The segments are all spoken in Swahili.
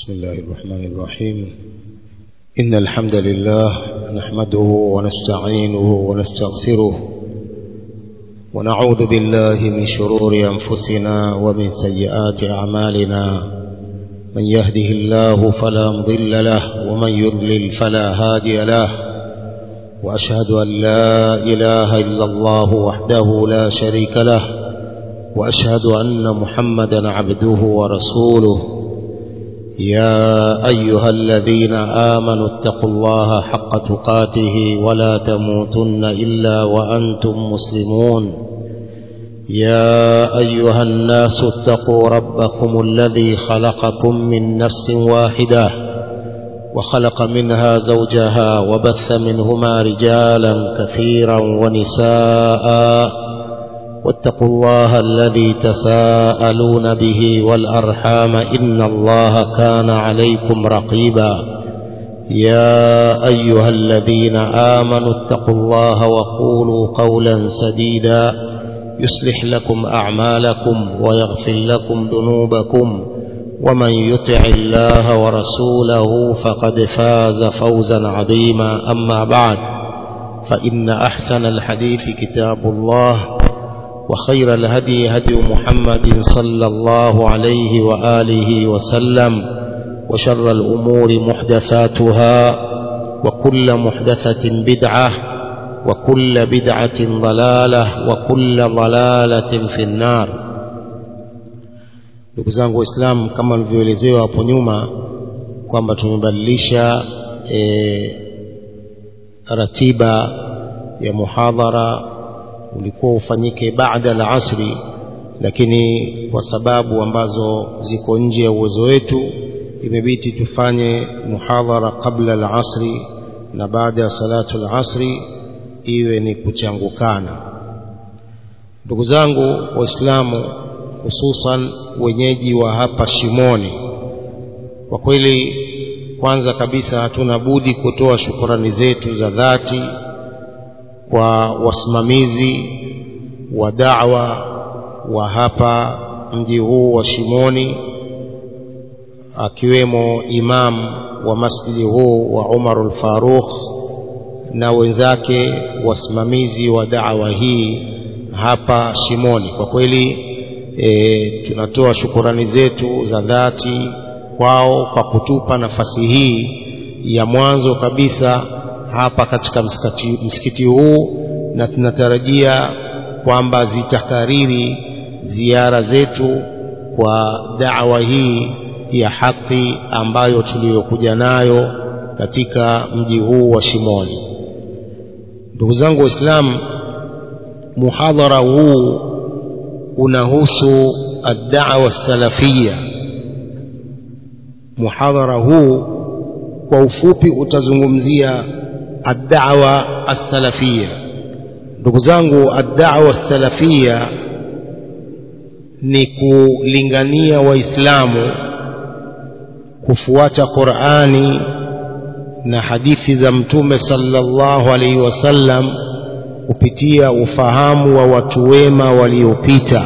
بسم الله الرحمن الرحيم إن الحمد لله نحمده ونستعينه ونستغفره ونعوذ بالله من شرور أنفسنا ومن سيئات أعمالنا من يهده الله فلا مضل له ومن يضلل فلا هادي له وأشهد أن لا إله إلا الله وحده لا شريك له وأشهد أن محمدا عبده ورسوله يا أيها الذين آمنوا اتقوا الله حق تقاته ولا تموتن إلا وأنتم مسلمون يا أيها الناس اتقوا ربكم الذي خلقكم من نفس واحدة وخلق منها زوجها وبث منهما رجالا كثيرا ونساء واتقوا الله الذي تساءلون به والأرحام إن الله كان عليكم رقيبا يا أيها الذين آمنوا اتقوا الله وقولوا قولا سديدا يصلح لكم أعمالكم ويغفر لكم ذنوبكم ومن يطع الله ورسوله فقد فاز فوزا عظيما أما بعد فإن أحسن الحديث كتاب الله وخير الهدي هدي محمد صلى الله عليه وآله وسلم وشر الأمور محدثاتها وكل محدثة بدعة وكل بدعة ضلالة وكل ضلالة في النار ndugu zangu waislamu kama nilivyoelezewa hapo nyuma kwamba tumebadilisha e, ratiba ya muhadhara ulikuwa ufanyike baada la asri lakini kwa sababu ambazo ziko nje ya uwezo wetu imebidi tufanye muhadhara kabla la asri na baada ya salatu la asri iwe ni kuchangukana ndugu zangu waislamu hususan wenyeji wa hapa Shimoni kwa kweli kwanza kabisa hatuna budi kutoa shukurani zetu za dhati kwa wasimamizi wa da'wa wa hapa mji huu wa Shimoni akiwemo imam wa masjidi huu wa Umar al-Faruq na wenzake wasimamizi wa da'wa hii hapa Shimoni kwa kweli e, tunatoa shukurani zetu za dhati kwao kwa kutupa nafasi hii ya mwanzo kabisa hapa katika msikiti, msikiti huu na tunatarajia kwamba zitakariri ziara zetu kwa da'wa hii ya haki ambayo tuliyokuja nayo katika mji huu wa Shimoni. Ndugu zangu Waislamu, muhadhara huu unahusu ad-da'wa salafia. Muhadhara huu kwa ufupi utazungumzia ad-da'wa as-salafia. Ndugu zangu, ad-da'wa as-salafia ni kulingania Waislamu kufuata Qur'ani na hadithi za Mtume sallallahu alaihi wasallam kupitia ufahamu wa watu wema waliopita.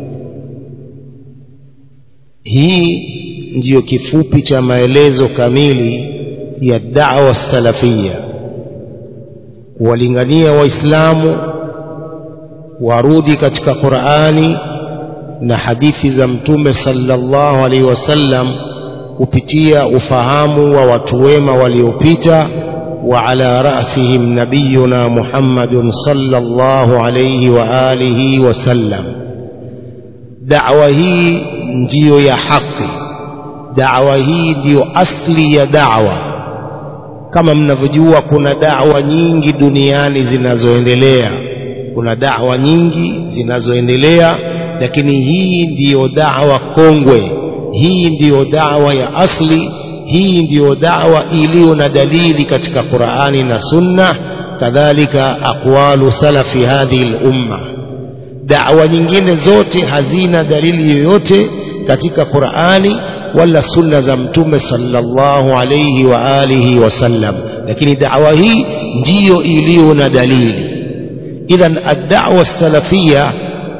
Hii ndiyo kifupi cha maelezo kamili ya da'wa salafia, kuwalingania Waislamu warudi katika Qur'ani na hadithi za Mtume sallallahu alaihi wasallam kupitia ufahamu wa watu wema waliopita وعلى رأسهم نبينا محمد صلى الله عليه وآله وسلم دعوة هي ndio ya haki da'wa hii ndiyo asli ya da'wa kama mnavyojua kuna da'wa nyingi duniani zinazoendelea kuna da'wa nyingi zinazoendelea lakini hii ndiyo da'wa kongwe hii ndiyo da'wa ya asli hii ndiyo da'wa iliyo na dalili katika Qur'ani na Sunna kadhalika aqwalu salafi hadhihi al-umma da'wa nyingine zote hazina dalili yoyote katika Qur'ani wala sunna za mtume sallallahu alayhi wa alihi wasallam lakini da'wa hii ndiyo iliyo na dalili idhan ad-da'wa salafia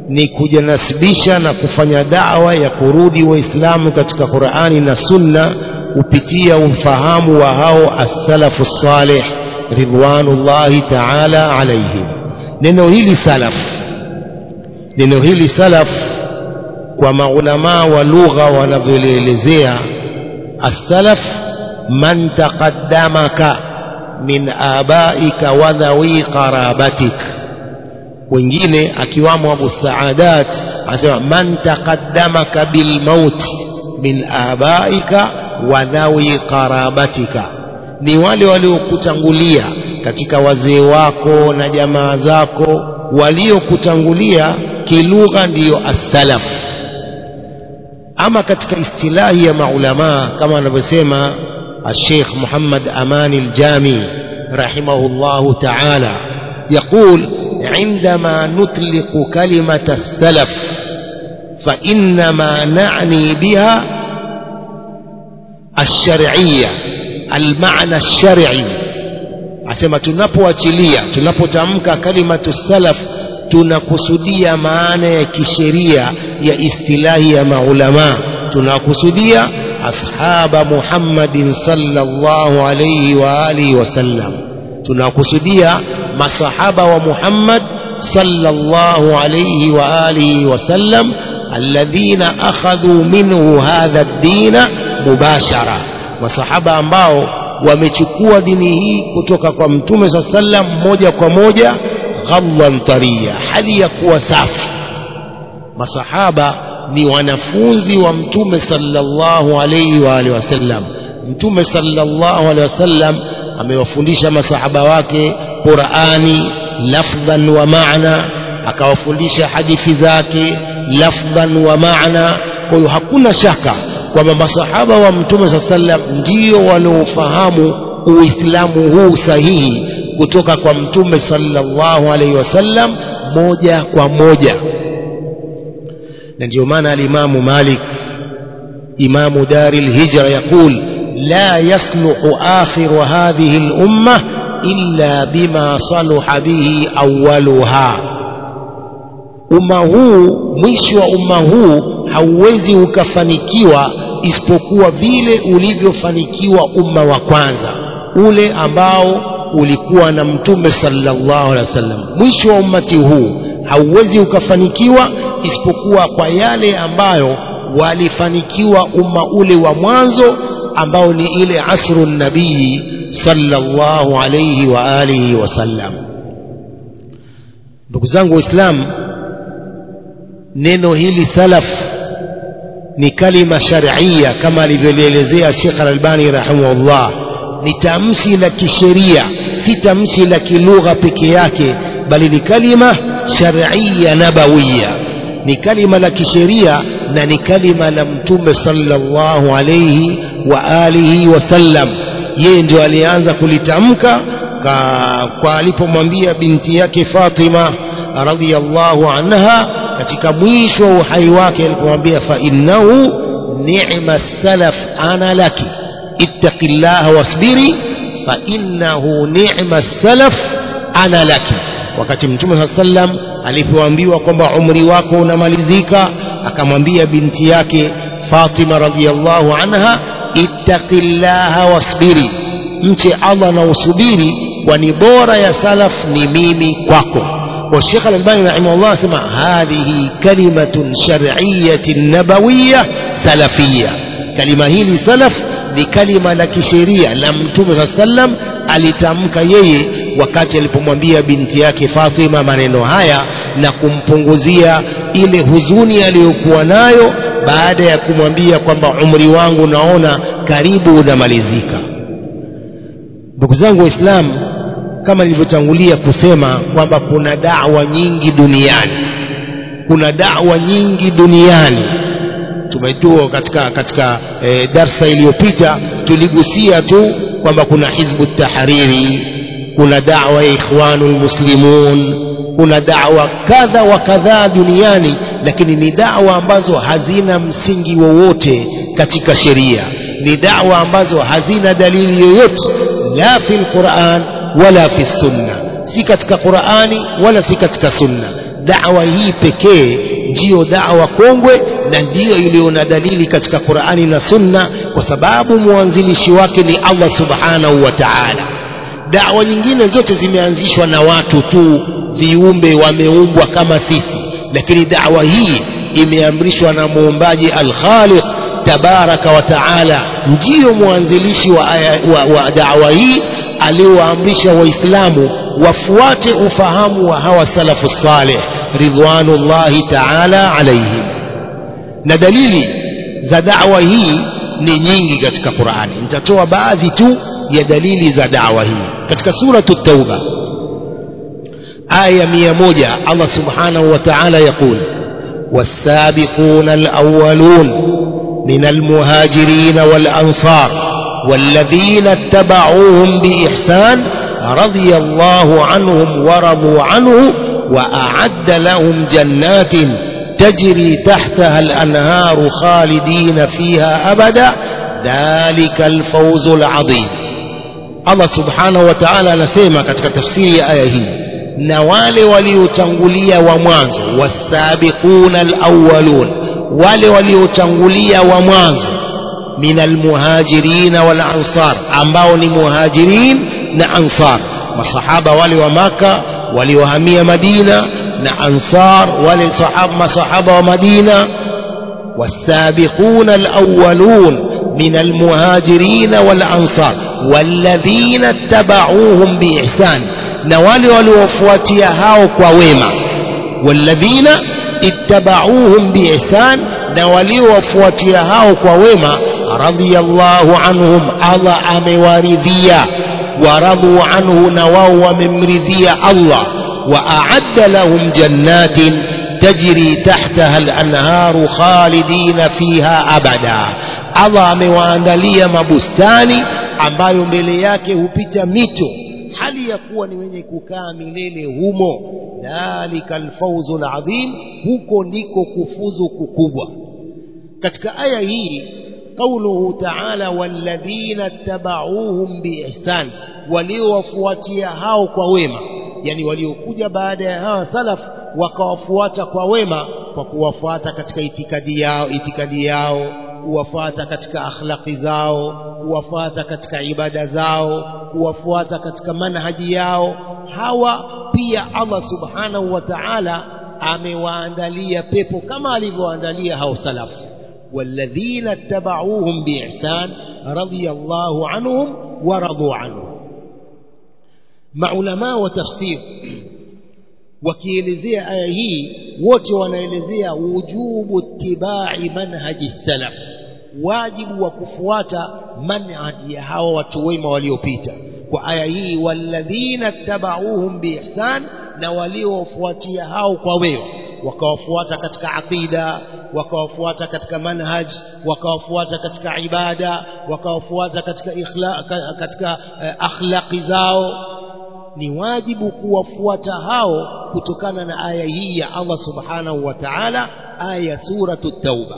ni kujanasibisha na kufanya dawa ya kurudi waislamu katika qurani na sunna kupitia ufahamu wa hao as-salafu salih ridwanullahi taala alaihim neno hili salaf neno hili salaf kwa maulamaa wa lugha wanavyolielezea as-salaf man taqaddamaka min abaika wa dhawi qarabatik wengine akiwamo Abu Saadat anasema man taqaddamaka bil maut min abaika wa dhawi qarabatika ni wale waliokutangulia katika wazee wako na jamaa zako waliokutangulia kilugha ndiyo as-salaf ama katika istilahi ya maulamaa kama anavyosema الشيخ محمد أمان الجامي رحمه الله تعالى يقول عندما نطلق كلمة السلف فإنما نعني بها الشرعية المعنى الشرعي asema tunapoachilia tunapotamka kalimatu salaf tunakusudia maana ya kisheria ya istilahi ya maulamaa tunakusudia ashaba muhammadin sallallahu alayhi wa alihi wasallam tunakusudia masahaba wa muhammad sallallahu alayhi wa alihi wasallam alladhina akhadhu minhu hadha ad-dina mubashara masahaba ambao wamechukua dini hii kutoka kwa mtume saa sallam moja kwa moja ghadhan tariya hali ya kuwa safi masahaba ni wanafunzi wa mtume sallallahu alayhi wa alihi wasallam mtume sallallahu alayhi wasallam amewafundisha masahaba wake Qur'ani lafdhan wa maana akawafundisha hadithi zake lafdhan wa maana kwa hiyo hakuna shaka kwamba masahaba wa mtume saa sallam ndio waliofahamu uislamu huu sahihi kutoka kwa mtume sallallahu alaihi wasallam moja kwa moja na ndio maana alimamu malik imamu dari lhijra yaqul la yasluhu akhiru hadhihi lumma illa bima saluha bihi awaluha umma huu mwisho wa umma huu hauwezi ukafanikiwa isipokuwa vile ulivyofanikiwa umma wa kwanza ule ambao ulikuwa na mtume sallallahu alaihi wasallam mwisho wa ummati huu hauwezi ukafanikiwa isipokuwa kwa yale ambayo walifanikiwa umma ule wa mwanzo ambao ni ile asru nabii sallallahu alayhi wa alihi wasallam ndugu zangu waislamu neno hili salaf ni kalima sharia kama alivyolielezea Sheikh Al-Albani rahimahullah ni tamshi la kisheria si tamshi la kilugha peke yake bali ni kalima sharia nabawiya ni kalima la kisheria na ni kalima la mtume sallallahu alayhi wa alihi wasallam yeye ndio alianza kulitamka kwa alipomwambia binti yake Fatima radhiyallahu anha katika mwisho wa uhai wake alipomwambia fa innahu ni'ma salaf ana laki ittaqillaha wasbiri fa innahu ni'ma salaf ana laki wakati mtume saa sallam alipoambiwa kwamba umri wako unamalizika akamwambia binti yake Fatima radhiyallahu anha ittaqillaha wasbiri mche Allah na usubiri kwani bora ya salaf ni mimi kwako والشيخ الألباني رحمه الله سمع هذه كلمة شرعية نبوية سلفية كلمة هي سلف لكلمة لك شريعة لم تم صلى الله عليه وسلم alitamka yeye wakati alipomwambia binti yake Fatima maneno haya na kumpunguzia ile huzuni aliyokuwa nayo baada ya kumwambia kwamba umri wangu naona karibu unamalizika ndugu zangu waislamu kama nilivyotangulia kusema kwamba kuna da'wa nyingi duniani kuna da'wa nyingi duniani tumejua katika katika e, darsa iliyopita tuligusia tu kwamba kuna hizbu tahariri kuna da'wa ya ikhwanul muslimun kuna da'wa kadha wa kadhaa duniani lakini ni da'wa ambazo hazina msingi wowote katika sheria ni da'wa ambazo hazina dalili yoyote la fil Qur'an wala fi sunna si katika Qur'ani wala si katika sunna da'wa hii pekee ndiyo da'wa kongwe na ndiyo iliyo na dalili katika Qur'ani na Sunna kwa sababu mwanzilishi wake ni Allah subhanahu wa ta'ala da'wa nyingine zote zimeanzishwa na watu tu viumbe wameumbwa kama sisi lakini da'wa hii imeamrishwa na muumbaji al-Khaliq tabaraka wa taala ndiyo mwanzilishi wa, wa, wa da'wa hii aliowaamrisha waislamu wafuate ufahamu wa hawa salafu saleh ridwanullahi taala alaihim na dalili za da'wa hii ni nyingi katika Qur'ani nitatoa baadhi tu ya dalili za da'wa hii katika suratu tauba aya mia moja Allah subhanahu wa ta'ala yaqul والسابقون الأولون من المهاجرين والأنصار والذين اتبعوهم بإحسان رضي الله عنهم ورضوا عنه وأعد لهم جنات تجري تحتها الأنهار خالدين فيها أبدا ذلك الفوز العظيم الله سبحانه وتعالى نسيما katika tafsiri ya aya hii na wale waliotangulia wa mwanzo wasabiquna alawwalun wale waliotangulia wa mwanzo min almuhajirina wal ansar ambao ni muhajirin na ansar masahaba wale wa maka waliohamia madina na ansar wale sahaba masahaba wa madina والسابقون الأولون من المهاجرين والأنصار والذين اتبعوهم بإحسان نوالي ولوفواتيا هاو كويما والذين اتبعوهم بإحسان نوالي وفواتيا هاو كويما رضي الله عنهم الله أموارذيا ورضوا عنه نواو وممرذيا الله وأعد لهم جنات تجري تحتها الأنهار خالدين فيها أبدا Allah amewaandalia mabustani ambayo mbele yake hupita mito hali ya kuwa ni wenye kukaa milele humo dhalika alfawzu alazim huko ndiko kufuzu kukubwa katika aya hii qauluhu ta'ala walladhina tabauhum biihsan waliowafuatia hao kwa wema yani waliokuja baada ya hawa salaf wakawafuata kwa wema kwa kuwafuata katika itikadi yao itikadi yao kuwafuata katika akhlaqi zao kuwafuata katika ibada zao kuwafuata katika manhaji yao hawa pia Allah subhanahu wa ta'ala amewaandalia pepo kama alivyoandalia hao salaf والذين اتبعوهم بإحسان رضي الله عنهم ورضوا عنه maulama wa tafsir wakielezea aya hii wote wanaelezea wujubu tibai manhaji salaf wajibu wa kufuata manhaji ya hawa watu wema waliopita kwa aya hii walladhina tabauhum biihsan na waliowafuatia hao kwa wema wakawafuata katika aqida wakawafuata katika manhaj wakawafuata katika ibada wakawafuata katika ikhla, katika uh, akhlaqi zao ni wajibu kuwafuata hao kutokana na aya hii ya Allah subhanahu wa ta'ala aya suratu tauba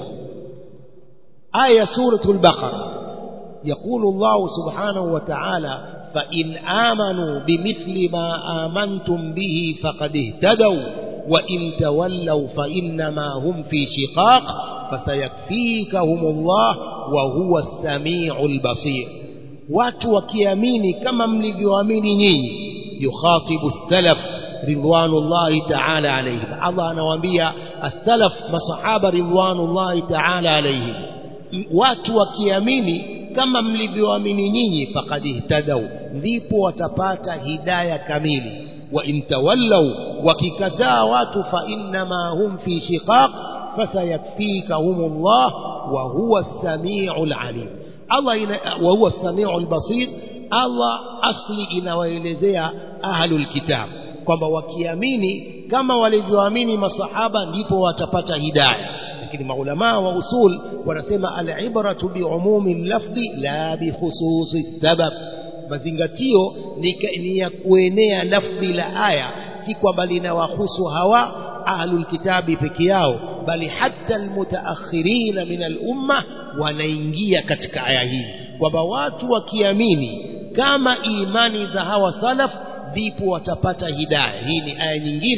aya suratu al-baqara يقول الله سبحانه وتعالى فإن آمنوا بمثل ما آمنتم به فقد اهتدوا وإن تولوا فإنما هم في شقاق فسيكفيكهم الله وهو السميع البصير watu wakiamini kama mlivyoamini nyinyi yukhatibu salaf ridwanullahi ta'ala alayhim Allah anawaambia as-salaf masahaba ridwanullahi ta'ala alayhim watu wakiamini kama mlivyoamini nyinyi faqad ihtadau ndipo watapata hidaya kamili wa intawallau wakikataa watu fa innama hum fi shiqaq fasayakfikahumullah wa huwa as-sami'ul alim Allah ina, wa huwa as-sami'ul basir Allah asli inawaelezea ahlul kitab kwamba wakiamini kama walivyoamini masahaba ndipo watapata hidayah lakini maulama wa usul wanasema al-ibratu biumumi lafdhi la bikhususi sabab mazingatio ni, ni ya kuenea lafdhi la aya si kwamba linawahusu hawa ahlul kitabi peke yao bali hata almutaakhirina min al-umma wanaingia katika aya hii kwamba watu wakiamini kama imani za hawa salaf ndipo watapata hidayah hii ni aya nyingine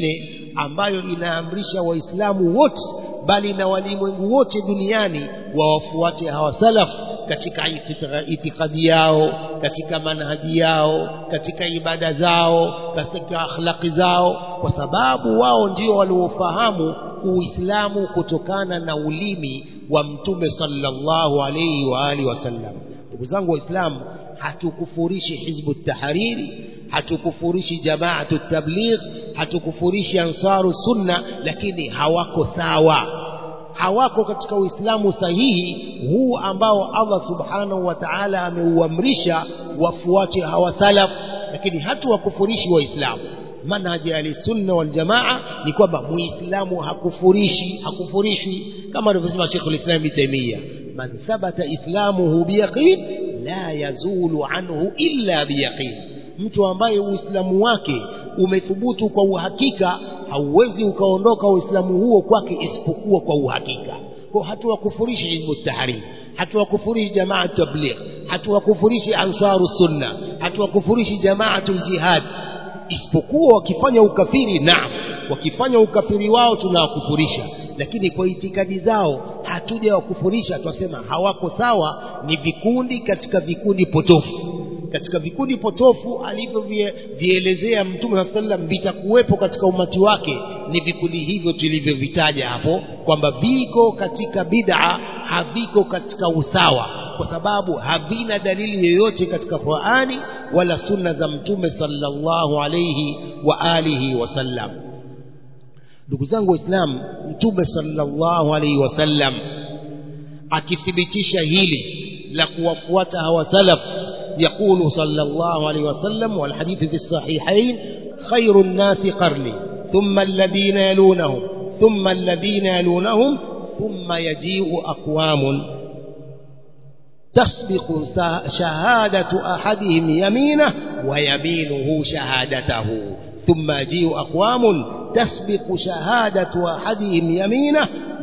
ambayo inaamrisha waislamu wote bali na walimwengu wote duniani wawafuate hawa salaf katika itikadi yao katika manhaji yao katika ibada zao katika akhlaqi zao kwa sababu wao ndio waliofahamu uislamu kutokana na ulimi wa mtume sallallahu alayhi wa alihi wasallam ndugu zangu waislamu hatukufurishi hizbu tahariri hatukufurishi jamaatu tabligh hatukufurishi ansaru sunna lakini hawako sawa hawako katika uislamu sahihi huu ambao Allah subhanahu wa ta'ala ameuamrisha wafuate hawa salaf lakini hatuwakufurishi waislamu manhaji ya sunna wal jamaa ni kwamba muislamu hakufurishi hakufurishwi kama alivyosema Sheikh al-Islam Ibn Taymiyyah man thabata islamuhu biyaqin la yazulu anhu illa biyaqin mtu ambaye uislamu wake umethubutu kwa uhakika hauwezi ukaondoka uislamu huo kwake isipokuwa kwa uhakika kwa hatuwakufurishi hizbu tahrir hatuwakufurishi jamaa tabligh hatuwakufurishi ansaru sunna hatuwakufurishi jamaatul jihad isipokuwa wakifanya ukafiri naam wakifanya ukafiri wao tunawakufurisha lakini kwa itikadi zao hatuja wakufurisha twasema hawako sawa ni vikundi katika vikundi potofu katika vikundi potofu alivyovielezea mtume saa sallam vitakuwepo katika umati wake ni vikundi hivyo tulivyovitaja hapo kwamba viko katika bid'a haviko katika usawa kwa sababu havina dalili yoyote katika Qur'ani wala sunna za mtume sallallahu alayhi wa alihi wasallam ndugu zangu waislamu mtume sallallahu alayhi wasallam akithibitisha hili la kuwafuata hawa salaf يقول صلى الله عليه وسلم والحديث في الصحيحين خير الناس قرني ثم الذين يلونهم ثم الذين يلونهم ثم يجيء أقوام تسبق شهادة أحدهم يمينه ويمينه شهادته ثم يجيء أقوام تسبق شهادة أحدهم يمينه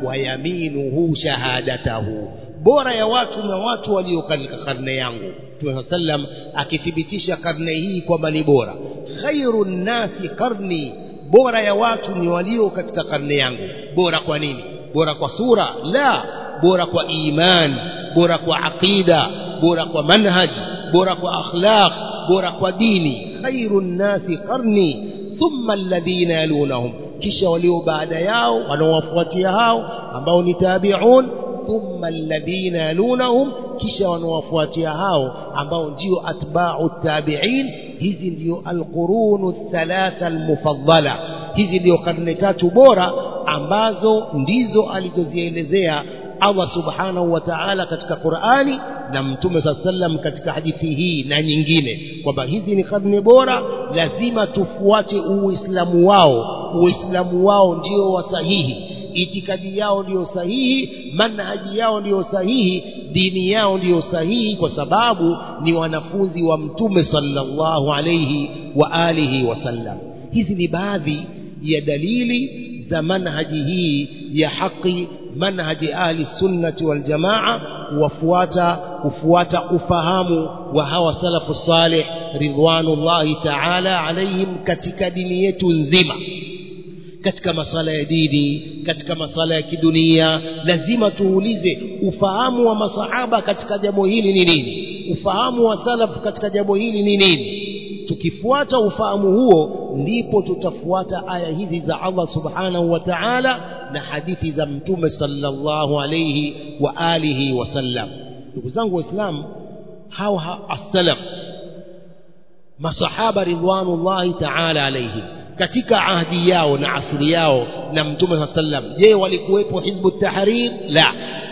ويمينه شهادته bora ya watu na watu walio katika karne yangu Mtume sallam akithibitisha karne hii kwamba ni bora khairun nasi karni bora ya watu ni walio katika karne yangu bora kwa nini bora kwa sura la bora kwa iman bora kwa aqida bora kwa manhaj bora kwa akhlaq bora kwa dini khairun nasi qarni thumma alladhina yalunahum kisha walio baada yao wanaowafuatia hao ambao ni tabi'un thumma alladhina yalunahum kisha wanaowafuatia hao ambao ndio atba'u tabi'in hizi ndio alqurunu thalatha almufaddala hizi ndio karne tatu bora ambazo ndizo alizozielezea Allah subhanahu wa ta'ala katika Qur'ani na Mtume sallam katika hadithi hii na nyingine kwamba hizi ni karne bora lazima tufuate uislamu wao uislamu wao ndio wasahihi itikadi yao ndiyo sahihi manhaji yao ndiyo sahihi dini yao ndiyo sahihi kwa sababu ni wanafunzi wa mtume sallallahu alayhi wa alihi wasallam hizi ni baadhi ya dalili za manhaji hii ya haki manhaji ahli sunnati wal jamaa kuwafuata kufuata ufahamu wa hawa salafu salih ridwanullahi ta'ala alaihim katika dini yetu nzima katika masala ya dini katika masala ya kidunia lazima tuulize ufahamu wa masahaba katika jambo hili ni nini ufahamu wa salaf katika jambo hili ni nini tukifuata ufahamu huo ndipo tutafuata aya hizi za Allah subhanahu wa ta'ala na hadithi za mtume sallallahu alayhi wa alihi wasallam ndugu zangu waislamu hawa as-salaf masahaba ridwanullahi ta'ala alayhim katika ahdi yao na asili yao na mtume sallam je walikuwepo hizbu tahrir la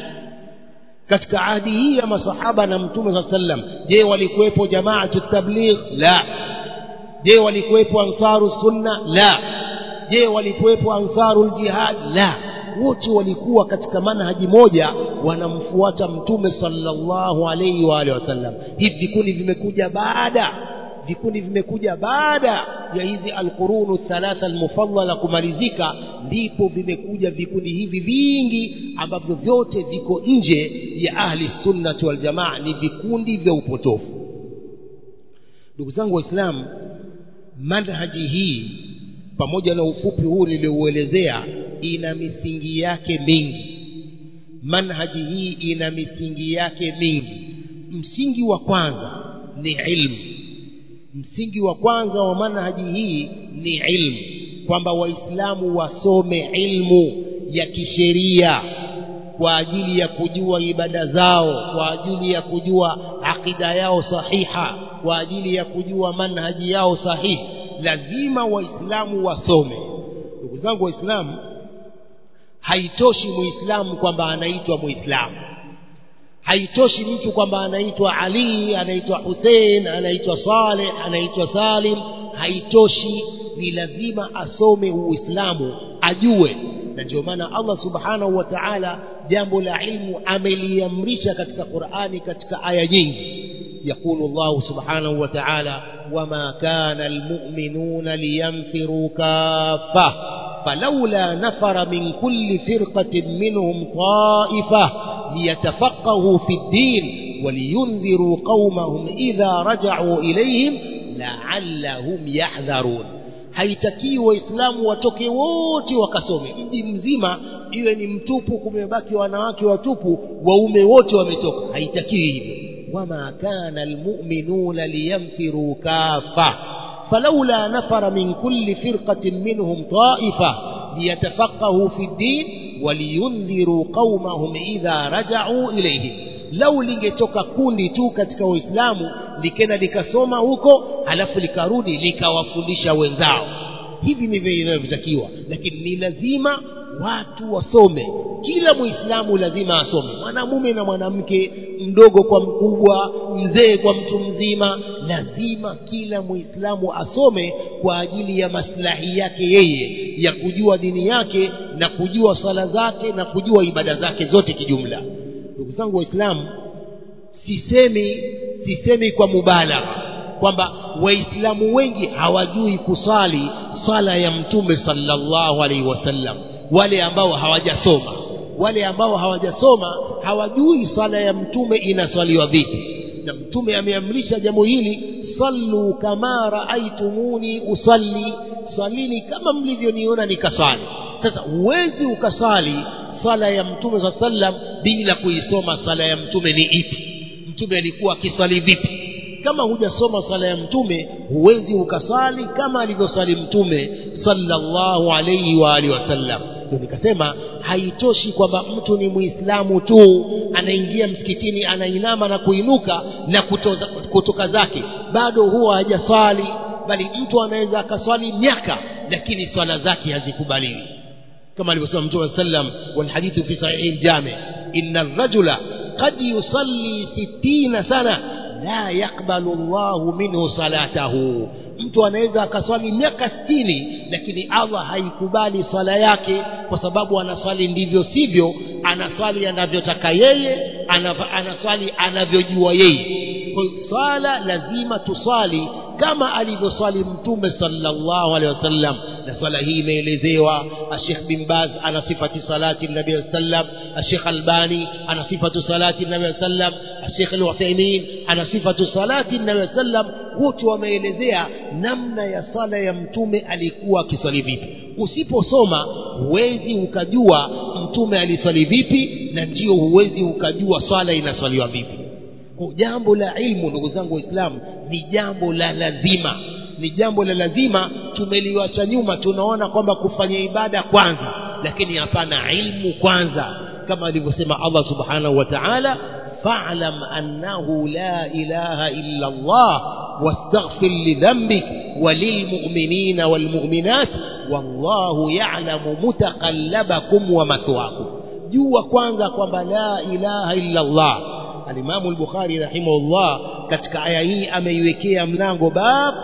katika ahdi hii ya masahaba na mtume sallam je walikuwepo jamaatu tabligh la je walikuwepo ansaru sunna la je walikuwepo ansaru jihad la wote walikuwa katika manhaji moja wanamfuata mtume sallallahu alayhi wa alihi wasallam hivi vikundi vimekuja baada vikundi vimekuja baada ya hizi alqurunu thalatha almufaddala kumalizika ndipo vimekuja vikundi hivi vingi ambavyo vyote viko nje ya ahli sunnati wal jamaa ni vikundi vya upotofu ndugu zangu waislamu manhaji hii pamoja na ufupi huu niliouelezea ina misingi yake mingi manhaji hii ina misingi yake mingi msingi wa kwanza ni ilmu msingi wa kwanza wa manhaji hii ni ilmu kwamba waislamu wasome ilmu ya kisheria kwa ajili ya kujua ibada zao kwa ajili ya kujua akida yao sahiha kwa ajili ya kujua manhaji yao sahihi lazima waislamu wasome ndugu zangu waislamu haitoshi muislamu kwamba anaitwa muislamu haitoshi mtu kwamba anaitwa Ali anaitwa Hussein anaitwa Saleh anaitwa Salim haitoshi ni lazima asome uislamu ajue na ndio maana Allah subhanahu wa ta'ala jambo la ilmu ameliamrisha katika Qur'ani katika aya nyingi يقول الله سبحانه وتعالى وما كان المؤمنون لينفروا كافة فلولا نفر من كل فرقة منهم طائفة ليتفقهوا في الدين ولينذروا قومهم إذا رجعوا إليهم لعلهم يحذرون haitakii waislamu watoke wote wakasome mji mzima iwe ni mtupu kumebaki wanawake watupu waume wote wametoka haitakiwi hivyo wama kana almu'minuna liyanfiru kafa falawla nafara min kulli firqatin minhum ta'ifa liyatafaqahu fi ddin waliyundhiru qaumahum idha raja'u ilayhim lau lingetoka kundi tu katika waislamu likenda likasoma huko halafu likarudi likawafundisha wenzao hivi ndivyo inavyotakiwa lakini ni lazima watu wasome kila muislamu lazima asome mwanamume na mwanamke mdogo kwa mkubwa mzee kwa mtu mzima lazima kila muislamu asome kwa ajili ya maslahi yake yeye ya kujua dini yake na kujua sala zake na kujua ibada zake zote kijumla ndugu zangu waislamu sisemi sisemi kwa mubalagha kwamba waislamu wengi hawajui kusali sala ya mtume sallallahu alaihi wasallam wale ambao hawajasoma wale ambao hawajasoma hawajui sala ya mtume inaswaliwa vipi na mtume ameamrisha jambo hili sallu kama raaitumuni usalli salini kama mlivyoniona nikasali sasa huwezi ukasali sala ya mtume saa sallam bila kuisoma sala ya mtume ni ipi mtume alikuwa akiswali vipi kama hujasoma sala ya mtume huwezi ukasali kama alivyosali mtume sallallahu alayhi wa alihi wasallam ndio nikasema haitoshi kwamba mtu ni muislamu tu anaingia msikitini anainama na kuinuka na kutoza, kutoka zake bado huwa hajaswali bali mtu anaweza akaswali miaka lakini swala zake hazikubaliwi كما alivyosema mtume sallam والحديث في صحيح الجامع إن الرجل قد يصلي ستين سنة لا يقبل الله منه صلاته mtu anaweza akaswali miaka sitini lakini Allah haikubali swala yake kwa sababu anaswali ndivyo sivyo anaswali anavyotaka yeye anaswali anavyojua yeye kwa hiyo swala lazima tuswali kama alivyoswali mtume sallallahu alaihi wasallam na swala hii imeelezewa Sheikh bin Baz ana sifati salati nabii sallam Sheikh Albani ana sifatu salati nabii sallam Sheikh Al-Uthaymeen ana sifatu salati nabii sallam wote wameelezea namna ya sala ya mtume alikuwa akiswali vipi usiposoma huwezi ukajua mtume aliswali vipi na ndio huwezi ukajua swala inaswaliwa vipi kwa jambo la ilmu ndugu zangu waislamu ni jambo la lazima ni jambo la lazima tumeliwacha nyuma tunaona kwamba kufanya ibada kwanza lakini hapana ilmu kwanza kama alivyosema Allah subhanahu wa ta'ala fa'lam annahu la ilaha illa Allah wastaghfir lidhanbik walilmu'minina walmu'minat wallahu ya'lamu mutaqallabakum wa mathwakum jua kwanza kwamba la ilaha illa Allah alimamu al-Bukhari rahimahullah katika aya hii ameiwekea mlango bab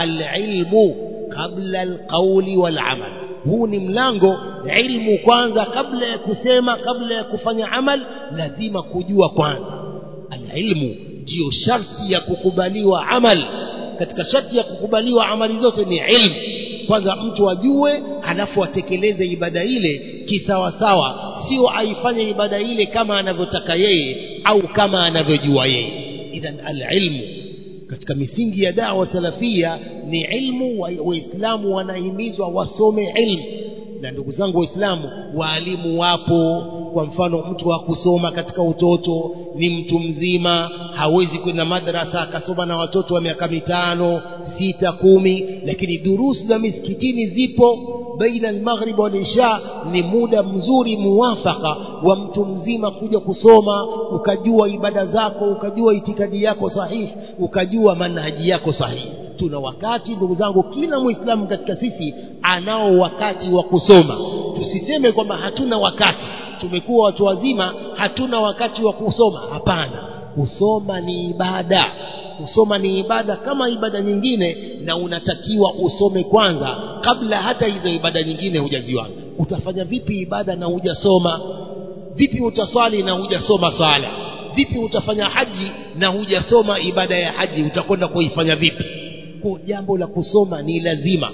al-ilmu qabla al-qawli wal-amal huu ni mlango ilmu kwanza kabla ya kusema kabla ya kufanya amal lazima kujua kwanza al-ilmu ndio sharti ya kukubaliwa amal katika sharti ya kukubaliwa amali zote ni ilmu kwanza mtu ajue halafu atekeleze ibada ile kisawasawa sio aifanye ibada ile kama anavyotaka yeye au kama anavyojua yeye idhan alilmu katika misingi ya dawa salafia ni ilmu waislamu wanahimizwa wasome ilmu na ndugu zangu waislamu waalimu wapo kwa mfano mtu wa kusoma katika utoto ni mtu mzima hawezi kwenda madrasa akasoma na watoto wa miaka mitano sita kumi lakini durusi za misikitini zipo baina almaghrib wal isha ni muda mzuri muwafaka wa mtu mzima kuja kusoma ukajua ibada zako ukajua itikadi yako sahihi ukajua manhaji yako sahihi tuna wakati ndugu zangu kila muislamu katika sisi anao wakati wa kusoma tusiseme kwamba hatuna wakati tumekuwa watu wazima hatuna wakati wa kusoma hapana kusoma ni ibada kusoma ni ibada kama ibada nyingine na unatakiwa usome kwanza kabla hata hizo ibada nyingine hujaziona utafanya vipi ibada na hujasoma vipi utaswali na hujasoma swala vipi utafanya haji na hujasoma ibada ya haji utakwenda kuifanya vipi kwa jambo la kusoma ni lazima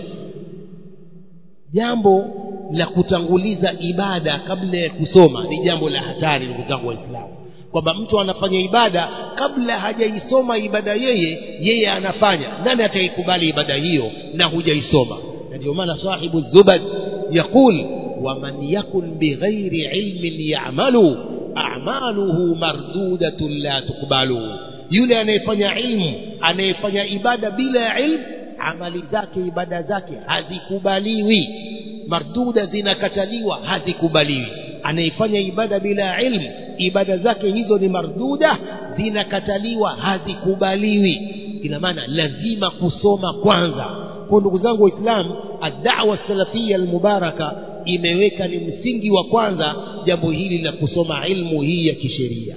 jambo la kutanguliza ibada kabla ya kusoma ni jambo la hatari ndugu zangu waislamu kwamba mtu anafanya ibada kabla hajaisoma ibada yeye yeye anafanya nani ataikubali ibada hiyo na hujaisoma na ndio maana sahibu zubad yaqul waman yakun bighairi ilmin ya'malu a'maluhu mardudatun la tuqbalu yule anayefanya ilmu anayefanya ibada bila ya ilmu amali zake ibada zake hazikubaliwi marduda zinakataliwa hazikubaliwi anayefanya ibada bila ilmu ibada zake hizo ni marduda zinakataliwa hazikubaliwi ina maana lazima kusoma kwanza kwa ndugu zangu waislamu ad-da'wa salafia al-mubaraka imeweka ni msingi wa kwanza jambo hili la kusoma ilmu hii ya kisheria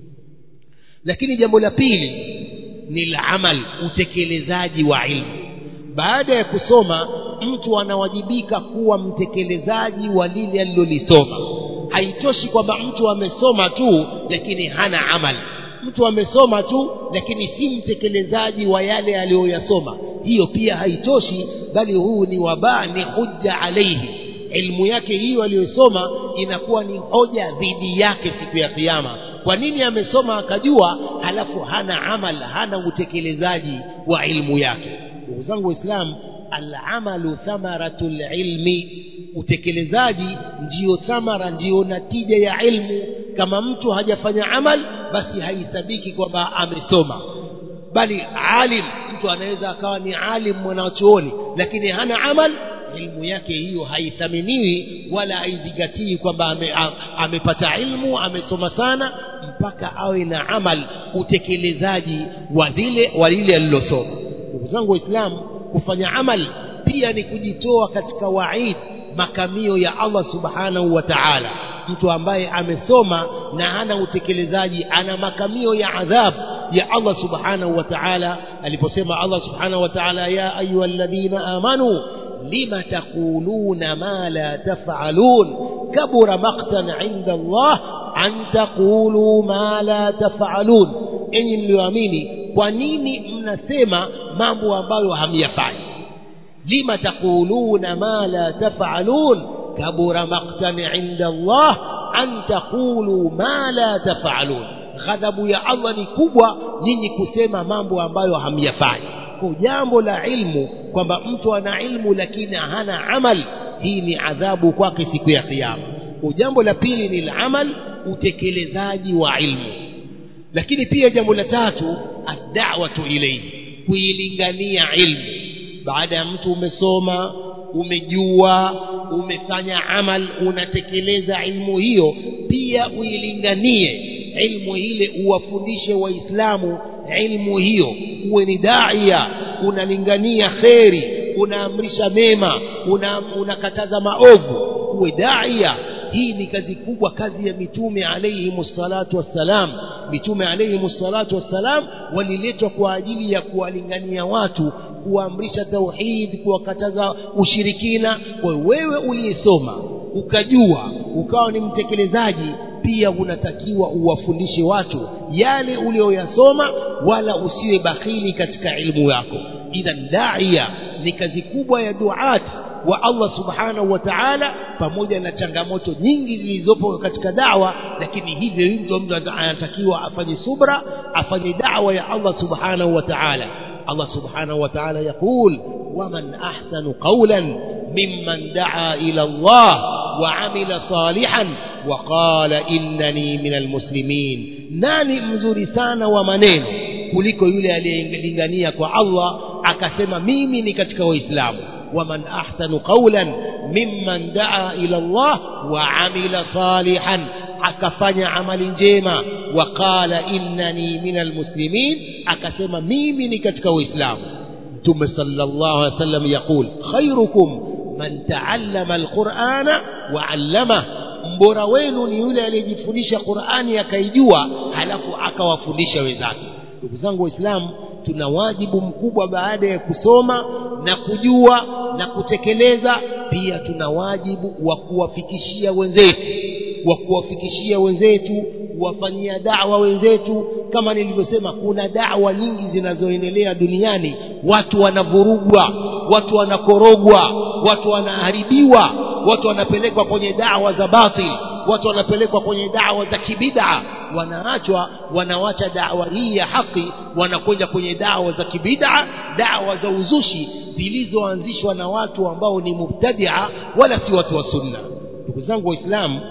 lakini jambo la pili ni la amal utekelezaji wa ilmu baada ya kusoma mtu anawajibika kuwa mtekelezaji wa lile alilolisoma haitoshi kwamba mtu amesoma tu lakini hana amal mtu amesoma tu lakini si mtekelezaji wa yale aliyoyasoma hiyo pia haitoshi bali huu ni wabaa ni hujja alaihi ilmu yake hiyo aliyosoma inakuwa ni hoja dhidi yake siku ya kiyama kwa nini amesoma akajua halafu hana amal hana utekelezaji wa ilmu yake ndugu zangu waislamu alamalu thamaratul ilmi utekelezaji ndiyo thamara ndiyo natija ya ilmu kama mtu hajafanya amal basi haisabiki kwamba amesoma bali alim mtu anaweza akawa ni alim mwanachuoni lakini hana amal ilmu yake hiyo haithaminiwi wala haizingatii kwamba ame, amepata ilmu amesoma sana mpaka awe na amal utekelezaji wa vile wa lile alilosoma ndugu zangu waislamu kufanya amal pia ni kujitoa katika waid makamio ya Allah subhanahu wa ta'ala mtu ambaye amesoma na hana utekelezaji ana makamio ya adhab ya Allah subhanahu wa ta'ala aliposema Allah subhanahu wa ta'ala ya ayyuhalladhina amanu lima taquluna ma la taf'alun kabura maqtan 'inda Allah an taqulu ma la taf'alun enyi mlioamini kwa nini mnasema mambo ambayo hamyafanyi lima taquluna ma la taf'alun kabura maqtan 'inda Allah an taqulu ma la taf'alun ghadhabu ya Allah ni kubwa nyinyi kusema mambo ambayo hamyafanyi kwa jambo la ilmu kwamba mtu ana ilmu lakini hana amal hii ni adhabu kwake siku ya kiyama kwa jambo la pili ni la amal utekelezaji wa ilmu lakini pia jambo la tatu ad-da'watu ilayhi kuilingania ilmu baada ya mtu umesoma umejua umefanya amal unatekeleza ilmu hiyo pia uilinganie ilmu ile uwafundishe waislamu ilmu hiyo uwe ni daia unalingania kheri unaamrisha mema unakataza una maovu uwe daia hii ni kazi kubwa kazi ya mitume alayhi salatu wassalam mitume alayhi salatu wassalam waliletwa kwa ajili ya kuwalingania watu kuamrisha tauhid kuwakataza ushirikina kwa wewe uliyesoma ukajua ukawa ni mtekelezaji pia unatakiwa uwafundishe watu yale uliyoyasoma wala usiwe bakhili katika ilmu yako idhan daia ni kazi kubwa ya duat wa Allah subhanahu wa ta'ala pamoja na changamoto nyingi zilizopo katika dawa lakini hivyo hivyo mtu anatakiwa afanye subra afanye dawa ya Allah subhanahu wa ta'ala Allah subhanahu wa ta'ala يقول ومن أحسن قولا ممن دعا إلى الله وعمل صالحا وقال إنني من المسلمين nani mzuri sana wa maneno kuliko yule aliyelingania kwa Allah akasema mimi ni katika waislamu waman ahsanu qawlan mimman daa ila Allah wa amila salihan akafanya amali njema waqala innani minal muslimin akasema mimi ni katika waislamu mtume sallallahu alaihi wasallam yaqul khairukum man taallama alqur'ana wa 'allama mbora wenu ni yule aliyejifundisha Qur'ani akaijua halafu akawafundisha wenzake ndugu zangu waislamu tuna wajibu mkubwa baada ya kusoma na kujua na kutekeleza pia tuna wajibu wa kuwafikishia wenzetu wa kuwafikishia wenzetu kuwafanyia da'wa wenzetu kama nilivyosema kuna da'wa nyingi zinazoendelea duniani watu wanavurugwa watu wanakorogwa watu wanaharibiwa watu wanapelekwa kwenye da'wa za batil watu wanapelekwa kwenye da'wa za kibid'a wanaachwa wanawacha da'wa hii ya haki wanakwenda kwenye da'wa za kibid'a da'wa za uzushi zilizoanzishwa na watu ambao ni mubtadi'a wala si watu wa sunna ndugu zangu waislamu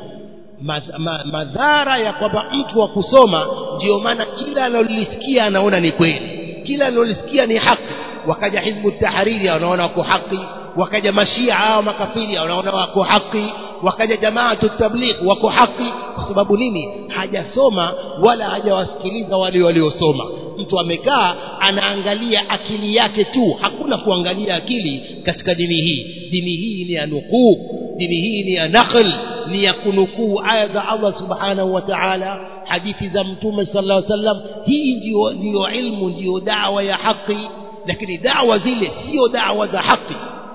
madhara ya kwamba mtu wa kusoma ndio maana kila analolisikia anaona ni kweli kila analolisikia ni haki wakaja hizbu tahariri wanaona wako haki wakaja mashia hao makafiri wanaona wako haki wakaja jamaatu tabligh wako haki kwa sababu nini hajasoma wala hajawasikiliza wale waliosoma mtu amekaa anaangalia akili yake tu hakuna kuangalia akili katika dini hii dini hii ni ya nukuu dini hii ni ya nakhl ni ya kunukuu aya za Allah subhanahu wa ta'ala hadithi za mtume sallallahu alaihi wasallam hii ndio ndio ilmu ndio dawa ya haki lakini dawa zile sio dawa za haki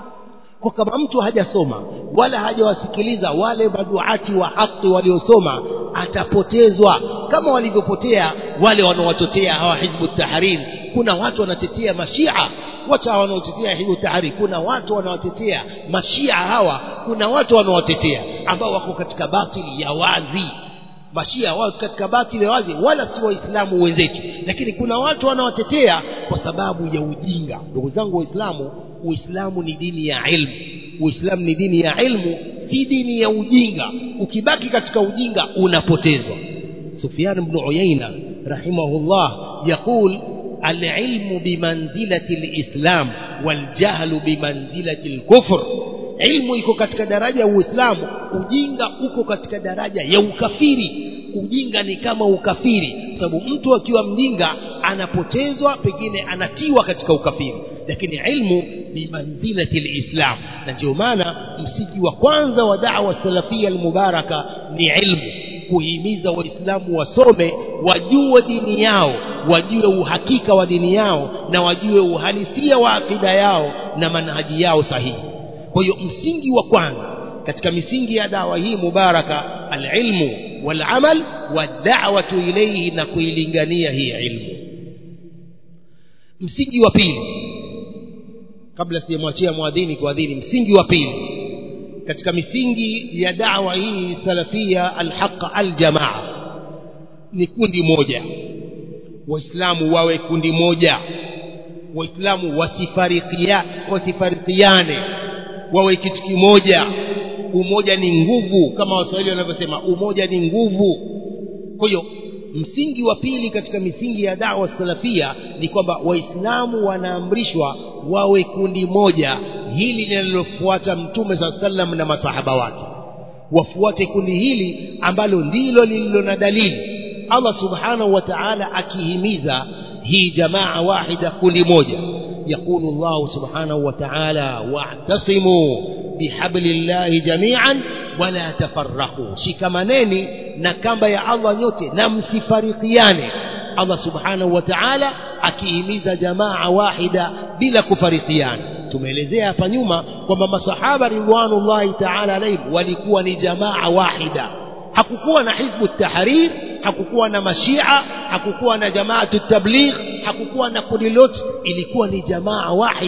kwa kama mtu hajasoma wala hajawasikiliza wale maduati wa haki waliosoma atapotezwa kama walivyopotea wale wanaowatetea hawa hizbu tahrir kuna watu wanatetea mashia wacha wanaotetea hizbu tahrir kuna watu wanaotetea mashia hawa kuna watu wanaowatetea ambao wako katika batili ya wazi mashia wao katika batili ya wazi wala si waislamu wenzetu lakini kuna watu wanawatetea kwa sababu ya ujinga ndugu zangu waislamu uislamu ni dini ya ilmu uislamu ni dini ya ilmu si dini ya ujinga ukibaki katika ujinga unapotezwa sufyan ibn uyaina rahimahullah yaqul العلم بمنزلة الإسلام والجهل بمنزلة الكفر ilmu iko katika daraja ya uislamu ujinga uko katika daraja ya ukafiri ujinga ni kama ukafiri kwa sababu mtu akiwa mjinga anapotezwa pengine anatiwa katika ukafiri lakini ilmu ni manzilati lislam na ndio maana msingi wa kwanza wa dawa salafia almubaraka ni ilmu kuhimiza waislamu wasome wajue dini yao wajue uhakika wa dini yao na wajue uhalisia wa akida yao na manhaji yao sahihi kwa hiyo msingi wa kwanza katika misingi ya dawa hii mubaraka alilmu walamal wadawatu ilaihi na kuilingania hii ilmu msingi wa pili kabla sijamwachia mwadhini kuadhini msingi wa pili katika misingi ya dawa hii salafia alhaqa aljamaa ni kundi moja waislamu wawe kundi moja waislamu wasifarikia wasifarikiane wawe kitu kimoja umoja ni nguvu kama waswahili wanavyosema umoja ni nguvu kwa hiyo msingi wa pili katika misingi ya dawa salafia ni kwamba waislamu wanaamrishwa wawe kundi moja hili linalofuata mtume saa sallam na masahaba wake wafuate kundi hili ambalo ndilo lililo na dalili allah subhanahu wa taala akihimiza hii jamaa wahida kundi moja يقول الله سبحانه وتعالى واعتصموا بحبل الله جميعا ولا تفرقوا shikamaneni na kamba ya Allah nyote na msifarikiane Allah subhanahu wa ta'ala akihimiza jamaa wahida bila kufarikiana tumeelezea hapa nyuma kwamba masahaba ridwanullahi ta'ala alayhim walikuwa ni jamaa wahida hakukuwa na hizbu tahrir hakukuwa na mashia hakukuwa na jamaatu tabligh hakukuwa na kundi lote ilikuwa ni jamaa wahida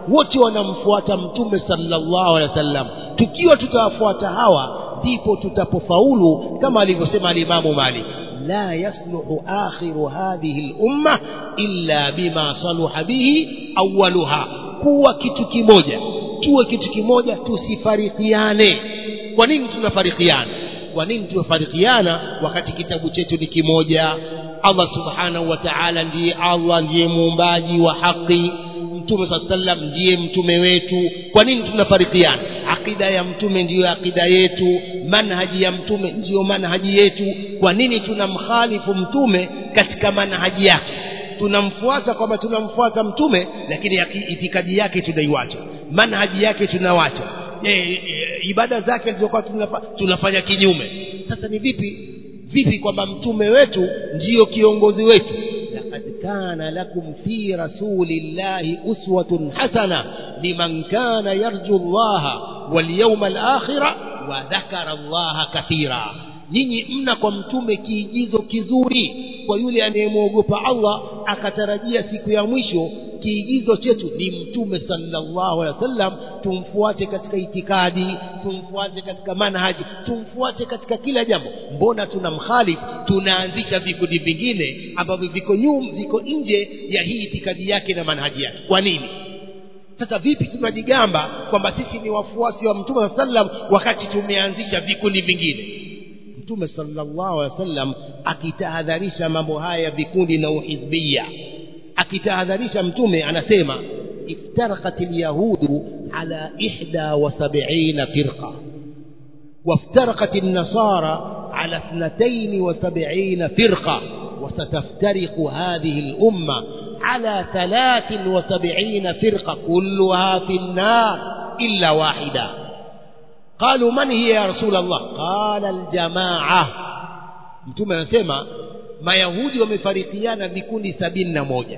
wote wanamfuata mtume sallallahu alaihi wasallam tukiwa tutawafuata hawa ndipo tutapofaulu kama alivyosema alimamu Malik la yasluhu akhiru hadhihi al-umma illa bima saluha bihi awwaluha kuwa kitu kimoja tuwe kitu kimoja tusifarikiane kwa nini tunafarikiana kwa nini tunafarikiana wakati kitabu chetu ni kimoja Allah subhanahu wa ta'ala ndiye Allah ndiye muumbaji wa haki mtume saa sallam ndiye mtume wetu kwa nini tunafarikiana akida ya mtume ndiyo akida yetu manhaji ya mtume ndiyo manhaji yetu kwa nini tunamkhalifu mtume katika manhaji yake tunamfuata kwamba tunamfuata mtume lakini itikadi yake tunaiwacha manhaji yake tunawacha e, e, ibada zake zilizokuwa tunafa, tunafanya kinyume sasa ni vipi vipi kwamba mtume wetu ndiyo kiongozi wetu laqad kana lakum fi rasulillahi uswatun hasana liman kana yarju allaha wal yawmal akhira wa dhakara allaha kathira nyinyi mna kwa mtume kiigizo kizuri kwa yule anayemwogopa Allah akatarajia siku ya mwisho kiigizo chetu ni mtume sallallahu alaihi wasallam tumfuate katika itikadi tumfuate katika manhaji tumfuate katika kila jambo mbona tunamkhalifu tunaanzisha vikundi vingine ambavyo viko nyum viko nje ya hii itikadi yake na manhaji yake kwa nini sasa vipi tunajigamba kwamba sisi ni wafuasi wa mtume sallam wakati tumeanzisha vikundi vingine mtume sallallahu alaihi wasallam akitahadharisha mambo haya ya vikundi na uhizbia akitahadharisha mtume anasema افترقت اليهود على إحدى وسبعين فرقة وافترقت النصارى على اثنتين وسبعين فرقة وستفترق هذه الأمة على ثلاث وسبعين فرقة كلها في النار إلا واحدة قالوا من هي يا رسول الله قال الجماعة mtume anasema mayahudi wamefarikiana vikundi sabini na moja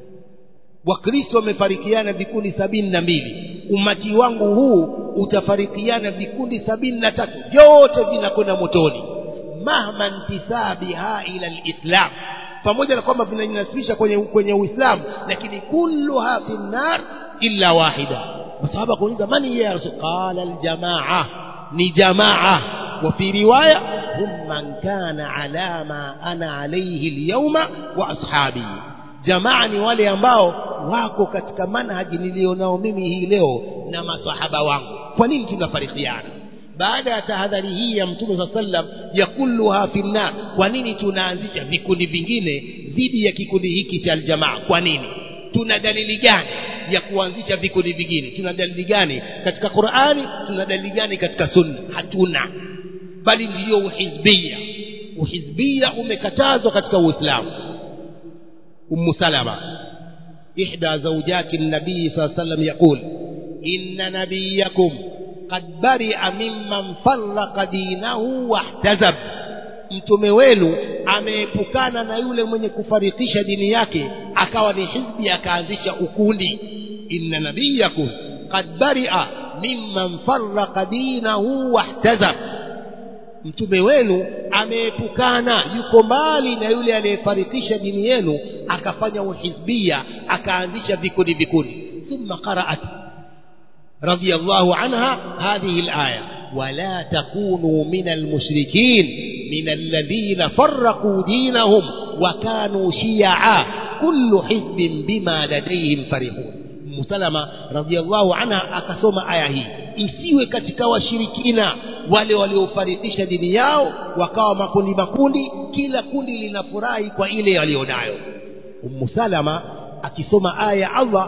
wakristo wamefarikiana vikundi sabini na mbili umati wangu huu utafarikiana vikundi sabini na tatu vyote vinakwenda motoni mahma ntisabiha ila lislam pamoja na kwamba vinajinasibisha kwenye, kwenye uislamu lakini kulluha fi nnar illa wahida masahaba kuuliza mani ya rasul qala aljamaa ni jamaa وفي رواية هم من كان على ما أنا عليه اليوم وأصحابي jamaa ni wale ambao wako katika manhaji nilionao mimi hii leo na masahaba wangu kwa nini tunafarikiana baada ya tahadhari hii ya mtume saa sallam ya kulluha fi nnar kwa nini tunaanzisha vikundi vingine dhidi ya kikundi hiki cha aljamaa kwa nini tuna dalili gani ya kuanzisha vikundi vingine tuna dalili gani katika qurani tuna dalili gani katika sunna hatuna bali ndiyo uhizbia uhizbia umekatazwa katika uislamu أم سلمة إحدى زوجات النبي صلى الله عليه وسلم يقول إن نبيكم قد برئ ممن فرق دينه واحتزب mtume wenu ameepukana na yule mwenye kufarikisha dini yake akawa ni hizbi akaanzisha ukundi inna nabiyakum qad baria mimman farraqa dinahu wahtazab mtume wenu ameepukana yuko mbali na yule aliyefarikisha dini yenu akafanya uhizbia akaanzisha vikundi vikundi thumma qaraat radiyallahu anha hadhihi alaya ولا تكونوا من المشركين من الذين فرقوا دينهم وكانوا شيعا كل حزب بما لديهم فرحون Musalama radhiallahu anha akasoma aya hii msiwe katika washirikina wale waliofarikisha dini yao wakawa makundi makundi kila kundi linafurahi kwa ile walionayo Ummu Salama akisoma aya ya Allah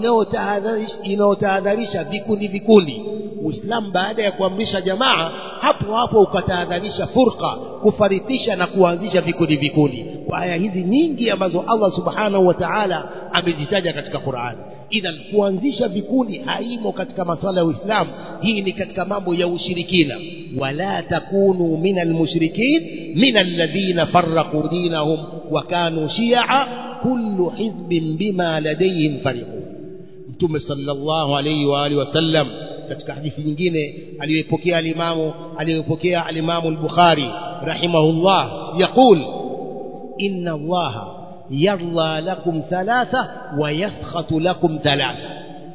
inayotahadharisha vikundi vikundi Uislamu baada ya kuamrisha jamaa hapo hapo ukatahadharisha furqa kufarikisha na kuanzisha vikundi vikundi kwa aya hizi nyingi ambazo Allah subhanahu wa ta'ala amezitaja katika Qur'an idhan kuanzisha vikundi haimo katika masala ya Uislamu hii ni katika mambo ya ushirikina wala takunu minal mushrikin minal ladhina farraqu dinahum wa kanu shi'a kullu hizbin bima ladayhim farihun mtume sallallahu alayhi wa alihi wasallam katika hadithi nyingine aliyopokea alimamu aliyopokea alimamu al-Bukhari rahimahullah yaqul inna allaha يرضى لكم ثلاثة ويسخط لكم ثلاثة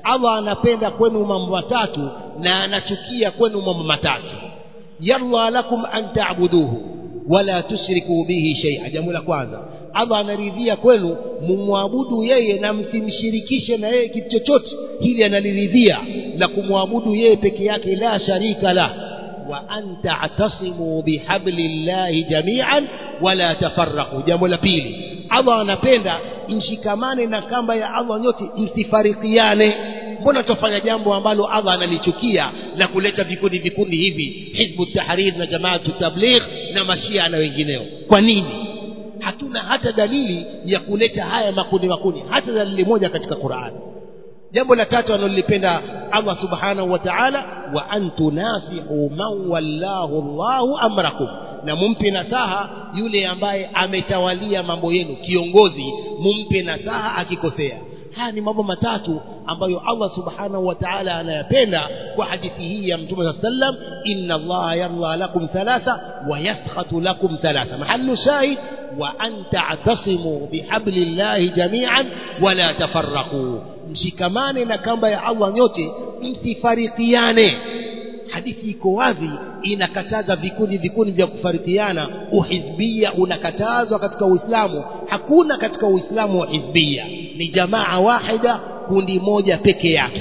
Allah anapenda kwenu mambo matatu na anachukia kwenu mambo matatu yarda lakum an ta'buduhu wala tushriku bihi shay'a jambo la kwanza Allah anaridhia kwenu mumwabudu yeye na msimshirikishe na yeye kitu chochote hili analiridhia la kumwabudu yeye peke yake la sharika la wa an ta'tasimu bihablillahi jami'an wala tafarraqu jambo la pili Allah anapenda mshikamane na kamba ya Allah nyote msifarikiane mbona tufanya jambo ambalo Allah analichukia la kuleta vikundi vikundi hivi hizbu tahrir na jamaatu tabligh na mashia na wengineo kwa nini hatuna hata dalili ya kuleta haya makundi makundi hata dalili moja katika Qur'an jambo la tatu analolipenda Allah subhanahu wa ta'ala wa antunasihu man wallahu Allahu amrakum na mumpe nasaha yule ambaye ametawalia mambo yenu kiongozi mumpe nasaha akikosea haya ni mambo matatu ambayo Allah subhanahu wa ta'ala anayapenda kwa hadithi hii ya mtume sallam inna Allah yarda lakum thalatha wa yaskhatu lakum thalatha mahallu shahid wa an ta'tasimu bihablillahi jami'an wala tafarraqu mshikamane na kamba ya Allah nyote msifarikiane hadithi iko wazi inakataza vikundi vikundi vya kufarikiana uhizbia unakatazwa katika Uislamu hakuna katika Uislamu wa hizbia ni jamaa wahida kundi moja peke yake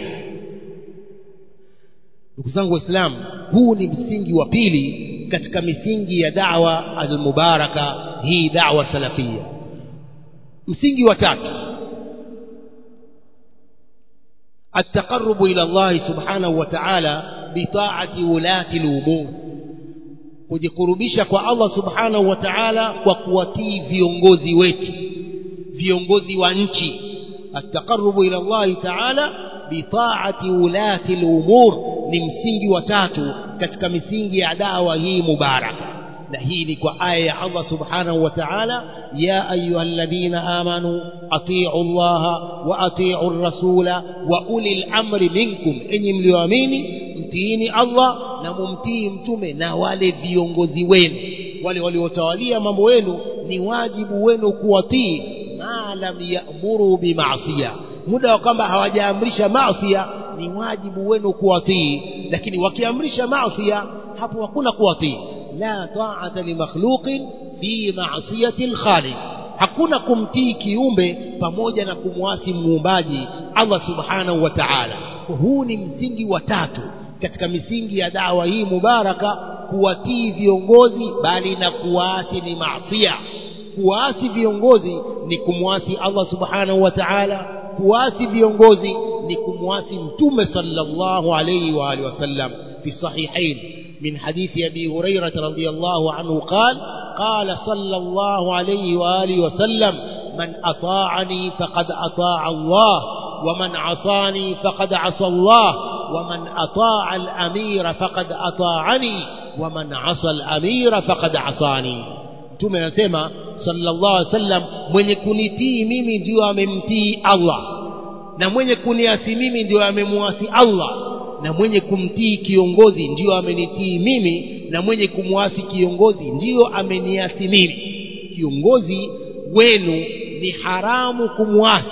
ndugu zangu waislamu huu ni msingi wa pili katika misingi ya da'wa al-mubaraka hii da'wa salafia msingi wa tatu التقرب إلى الله سبحانه وتعالى بطاعة ولاة الأمور kujikurubisha kwa Allah subhanahu wa ta'ala kwa kuwatii viongozi wetu viongozi wa nchi التقرب إلى الله تعالى بطاعة ولاة الأمور ni msingi wa tatu katika misingi ya dawa hii mubaraka na hii ni kwa aya ya Allah subhanahu wa ta'ala ya ayyuhalladhina amanu atii'u Allah wa atii'u ar-rasula wa ulil amri minkum enyi mlioamini mtiini Allah na mumtii mtume na wale viongozi wenu wale waliotawalia mambo yenu ni wajibu wenu kuwatii ma lam ya'muru bima'siya muda wa kwamba hawajaamrisha maasiya ni wajibu wenu kuwatii lakini wakiamrisha maasiya hapo hakuna kuwatii la ta'ata li makhluqin fi ma'siyati al-khaliq hakuna kumtii kiumbe pamoja na kumwasi muumbaji Allah subhanahu wa ta'ala huu ni msingi wa tatu katika misingi ya dawa hii mubaraka kuwatii viongozi bali na kuwaasi ni maasiya kuwaasi viongozi ni kumwasi Allah subhanahu wa ta'ala kuasi viongozi ni kumwasi mtume sallallahu alayhi wa alihi wasallam fi sahihain min hadithi abi hurairah radhiyallahu anhu qala qala sallallahu alayhi wa alihi wasallam man ata'ani faqad ata'a Allah wa man 'asani faqad 'asa Allah wa man ata'a al-amira faqad ata'ani wa man 'asa al-amira faqad 'asani mtume anasema sallallahu alaihi wasallam mwenye kunitii mimi ndio amemtii Allah na mwenye kuniasi mimi ndio amemuasi Allah na mwenye kumtii kiongozi ndio amenitii mimi na mwenye kumwasi kiongozi ndio ameniasi mimi kiongozi wenu ni haramu kumwasi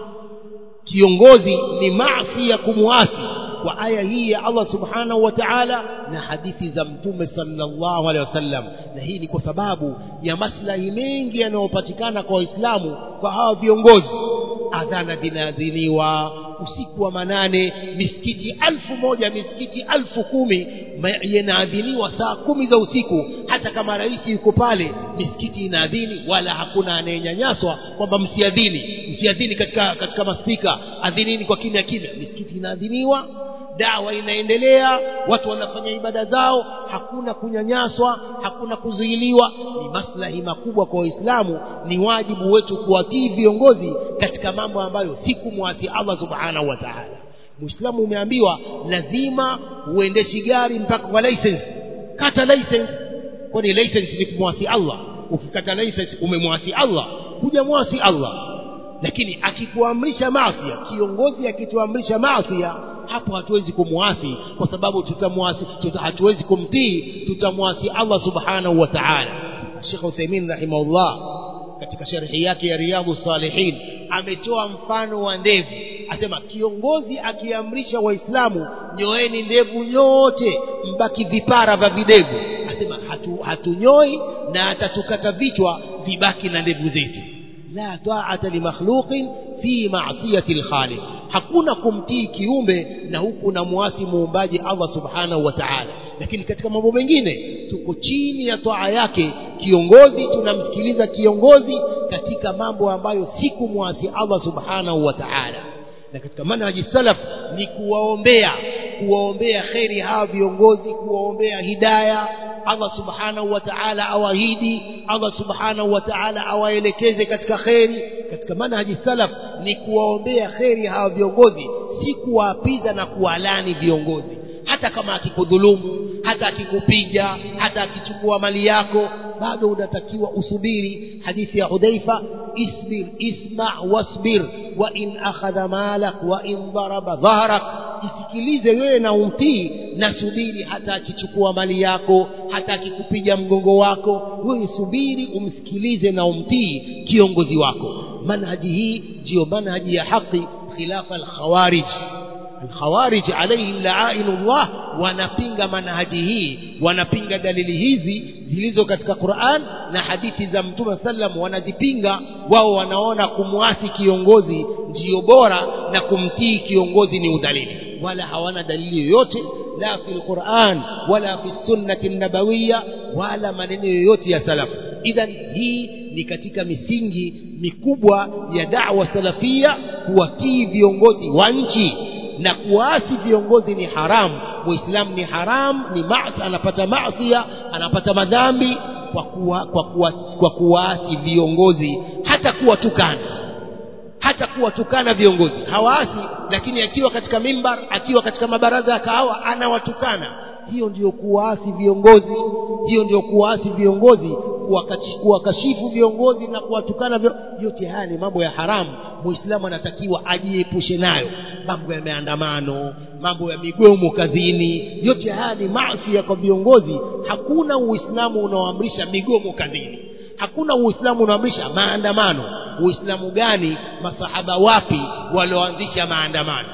kiongozi ni maasi ya kumwasi kwa aya hii ya Allah subhanahu wa ta'ala na hadithi za mtume sallallahu alaihi wasallam na hii ni kwa sababu ya maslahi mengi yanayopatikana kwa waislamu kwa hawa viongozi adhana zinaadhiniwa usiku wa manane misikiti alfu moja misikiti alfu kumi yanaadhiniwa saa kumi za usiku hata kama rais yuko pale misikiti inaadhini wala hakuna anayenyanyaswa kwamba msiadhini msiadhini katika katika maspika adhinini kwa kimya kimya misikiti inaadhiniwa dawa inaendelea watu wanafanya ibada zao hakuna kunyanyaswa hakuna kuzuiliwa ni maslahi makubwa kwa waislamu ni wajibu wetu kuwatii viongozi katika mambo ambayo si kumwasi Allah subhanahu wa ta'ala muislamu umeambiwa lazima uendeshi gari mpaka kwa license kata license kwani license ni kumwasi Allah ukikata license umemwasi Allah hujamwasi Allah lakini akikuamrisha maasi kiongozi akituamrisha maasi hapo hatuwezi kumwasi kwa sababu tutamwasi tuta, hatuwezi kumtii tutamwasi Allah subhanahu wa ta'ala Sheikh Uthaymeen rahimahullah katika sharhi yake ya Riyadhus Salihin ametoa mfano wa ndevu asema kiongozi akiamrisha waislamu nyoeni ndevu nyote mbaki vipara vya videvu asema hatu, hatunyoi na atatukata vichwa vibaki na ndevu zetu la ta'ata li makhluqin fi ma'siyati al-khaliq hakuna kumtii kiumbe na huku na muasi muumbaji Allah subhanahu wa ta'ala lakini katika mambo mengine tuko chini ya toa yake kiongozi tunamsikiliza kiongozi katika mambo ambayo si kumwasi Allah subhanahu wa ta'ala na katika manhaji salaf ni kuwaombea kuwaombea kheri hawa viongozi kuwaombea hidaya Allah subhanahu wa ta'ala awahidi Allah subhanahu wa ta'ala awaelekeze katika kheri katika manhaji salaf ni kuwaombea kheri hawa viongozi si kuwaapiza na kuwalani viongozi hata kama akikudhulumu hata akikupiga hata akichukua mali yako bado unatakiwa usubiri hadithi ya Hudhaifa isbir isma wasbir wa in akhadha malak wa in daraba dhahrak msikilize wewe na umtii na subiri hata akichukua mali yako hata akikupiga mgongo wako wewe subiri umsikilize na umtii kiongozi wako manhaji hii ndiyo manhaji ya haki khilafa al-khawarij الخوارج عليهم لعائن الله wanapinga manhaji hii wanapinga dalili hizi zilizo katika Qur'an na hadithi za Mtume sallam wanazipinga wao wanaona kumwasi kiongozi ndiyo bora na kumtii kiongozi ni udhalili wala hawana dalili yoyote la fi Qur'an wala fi sunnati nabawiyya wala maneno yoyote ya salafu idhan hii ni katika misingi mikubwa ya da'wa salafia kuwatii viongozi wa nchi na kuasi viongozi ni haramu muislamu ni haramu ni maasi anapata maasia anapata madhambi kwa kuwa, kwa kuwa, kwa kuasi viongozi hata kuwatukana hata kuwatukana viongozi hawaasi lakini akiwa katika mimbar akiwa katika mabaraza ya kahawa anawatukana hiyo ndiyo kuwaasi viongozi hiyo ndiyo kuwaasi viongozi kuwakashifu viongozi na kuwatukana yote haya ni mambo ya haramu muislamu anatakiwa ajiepushe nayo mambo ya maandamano mambo ya migomo kazini yote haya ni maasi kwa viongozi hakuna uislamu unaoamrisha migomo kazini hakuna uislamu unaoamrisha maandamano uislamu gani masahaba wapi walioanzisha maandamano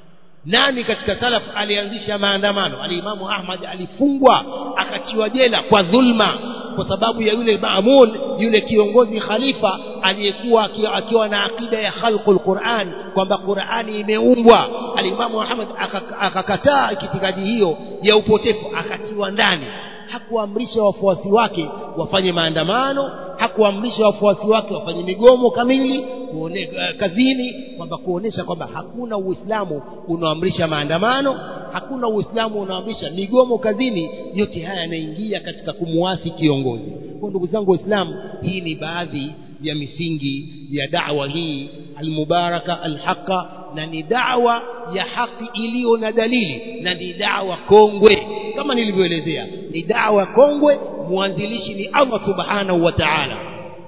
nani katika salaf alianzisha maandamano alimamu ahmad alifungwa akatiwa jela kwa dhulma kwa sababu ya yule maamun yule kiongozi khalifa aliyekuwa akiwa na akida ya khalqul Qur'an kwamba Qur'ani imeumbwa alimamu Muhammad akakataa itikadi hiyo ya upotefu akatiwa ndani hakuamrisha wafuasi wake wafanye maandamano hakuamrisha wafuasi wake wafanye migomo kamili kuone, uh, kazini kwamba kuonesha kwamba hakuna uislamu unaoamrisha maandamano hakuna uislamu unaoamrisha migomo kazini yote haya yanaingia katika kumuasi kiongozi kwa ndugu zangu waislamu hii ni baadhi ya misingi ya da'wa hii almubaraka alhaqa na ni da'wa ya haki iliyo na dalili na ni da'wa kongwe kama nilivyoelezea ni da'wa kongwe mwanzilishi ni Allah subhanahu wa ta'ala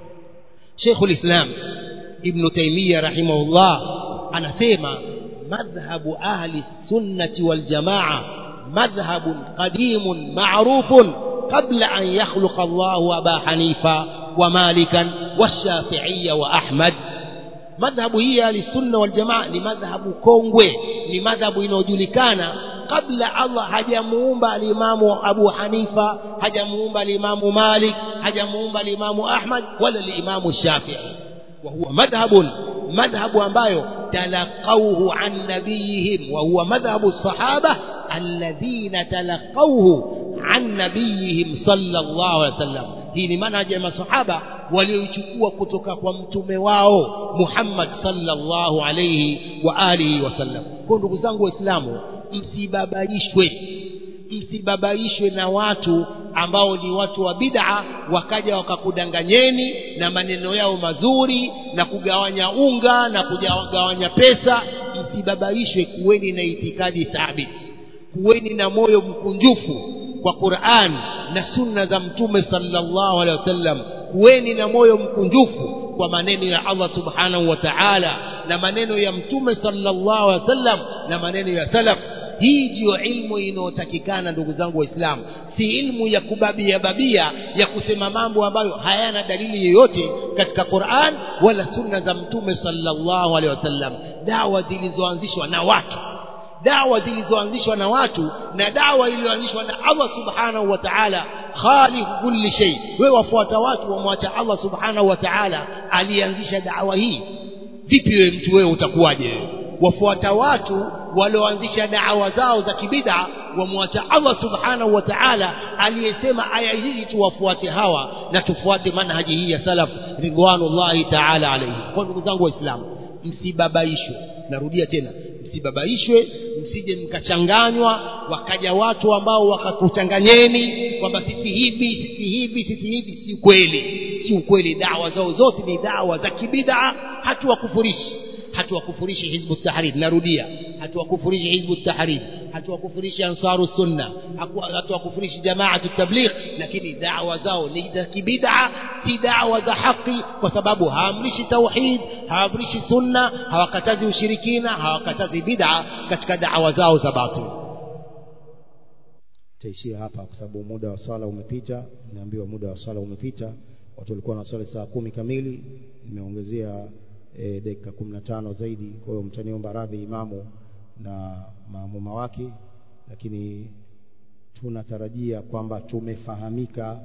Sheikh ulislam Ibn Taymiyyah rahimahullah anasema madhhabu ahli sunnati wal jamaa madhhabun qadimun ma'rufun qabla an yakhluqa Allah Aba Hanifa wa Malikan والشافعية وأحمد madhhabu hii ya sunna wal jamaa ni madhhabu kongwe ni madhhabu inayojulikana kabla Allah hajamuumba alimamu Abu Hanifa hajamuumba alimamu Malik hajamuumba alimamu Ahmad wala alimamu Shafi'i wa huwa madhhabun madhhabu ambayo talaqawhu an nabiyihim wa huwa madhhabu sahaba alladhina talaqawhu an nabiyihim sallallahu alaihi wasallam hii ni manhaji ya masahaba walioichukua kutoka kwa mtume wao Muhammad sallallahu alayhi wa alihi wasallam. Kwa ndugu zangu Waislamu, msibabaishwe msibabaishwe na watu ambao ni watu wa bid'a wakaja wakakudanganyeni na maneno yao mazuri na kugawanya unga na kugawanya pesa msibabaishwe kuweni na itikadi thabiti kuweni na moyo mkunjufu kwa Qur'an na sunna za mtume sallallahu alaihi wasallam kuweni na moyo mkunjufu kwa maneno ya Allah subhanahu wa ta'ala na maneno ya mtume sallallahu alaihi wasallam na maneno ya salaf hii ndiyo ilmu inayotakikana ndugu zangu waislamu si ilmu ya kubabia babia ya kusema mambo ambayo hayana dalili yoyote katika Qur'an wala sunna za mtume sallallahu alaihi wasallam dawa zilizoanzishwa na watu dawa zilizoanzishwa na watu na dawa iliyoanzishwa na Allah subhanahu wa ta'ala khaliq kulli shay wewe wafuata watu wamwacha Allah subhanahu wa ta'ala alianzisha dawa hii vipi wewe mtu wewe utakuwaje wewe wafuata watu walioanzisha dawa zao za kibida wamwacha Allah subhanahu wa ta'ala aliyesema aya hii tuwafuate hawa na tufuate manhaji hii ya salaf ridwanullahi ta'ala alayhi kwa ndugu zangu waislamu msibabaishwe narudia tena msibabaishwe msije mkachanganywa wakaja watu ambao wakakuchanganyeni kwamba sisi hivi sisi hivi sisi hivi si kweli si ukweli dawa zao zote ni dawa za kibida hatuwakufurishi hatuwakufurishi hizbu tahrir narudia hatuwakufurishi hizbu tahrir hatuwakufurishi ansaru sunna hatuwakufurishi jamaatu tabligh lakini dawa zao ni za kibida si dawa za haki kwa sababu haamrishi tauhid haamrishi sunna hawakatazi ushirikina hawakatazi bid'a katika dawa zao za batil taishia hapa kwa sababu muda wa swala umepita nimeambiwa muda wa swala umepita watu walikuwa na swali saa kumi kamili nimeongezea e, dakika kumi na tano zaidi kwa hiyo mtaniomba radhi imamu na maamuma wake lakini tunatarajia kwamba tumefahamika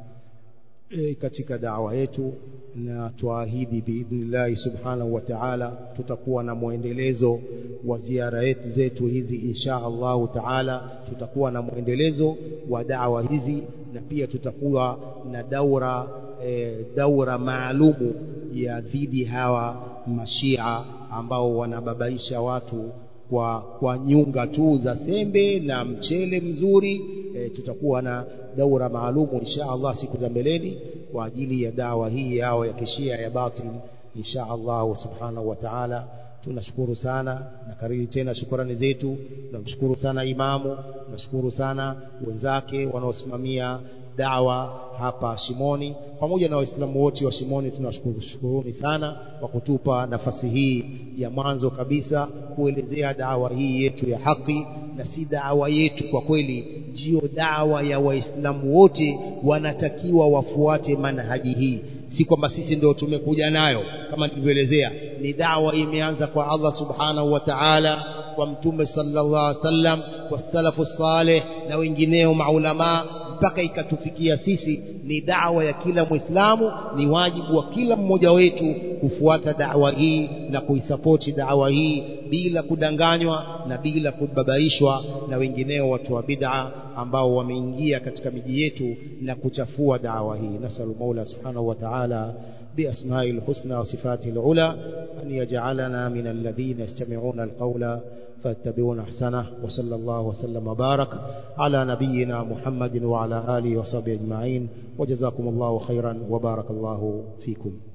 e, katika dawa yetu na tuahidi biidhnillahi subhanahu wa ta'ala tutakuwa na mwendelezo wa ziara yetu zetu hizi insha Allahu ta'ala tutakuwa na mwendelezo wa dawa hizi na pia tutakuwa na daura e, daura maalumu ya dhidi hawa mashia ambao wanababaisha watu kwa, kwa nyunga tu za sembe na mchele mzuri e, tutakuwa na daura maalumu insha Allah siku za mbeleni kwa ajili ya dawa hii yao ya kishia ya batil insha Allah subhanahu wa ta'ala tunashukuru sana na kariri tena shukrani zetu tunamshukuru sana imamu tunashukuru sana wenzake wanaosimamia dawa hapa Shimoni pamoja na waislamu wote wa Shimoni tunashukuruni sana kwa kutupa nafasi hii ya mwanzo kabisa kuelezea dawa hii yetu ya haki na si dawa yetu kwa kweli ndiyo dawa ya waislamu wote wanatakiwa wafuate manhaji hii si kwamba sisi ndio tumekuja nayo kama nilivyoelezea ni dawa imeanza kwa Allah subhanahu wa ta'ala kwa mtume sallallahu alaihi wasallam kwa salafu saleh na wengineo maulama mpaka ikatufikia sisi ni dawa ya kila mwislamu ni wajibu wa kila mmoja wetu kufuata dawa hii na kuisapoti dawa hii bila kudanganywa na bila kubabaishwa na wengineo watu wa bid'a ambao wameingia katika miji yetu na kuchafua dawa hii nasalu maula subhanahu wa ta'ala بأسماء الحسنى وصفاته العلى أن يجعلنا من الذين يستمعون القول فاتبعون أحسنه وصلى الله وسلم وبارك على نبينا محمد وعلى آله وصحبه أجمعين وجزاكم الله خيرا وبارك الله فيكم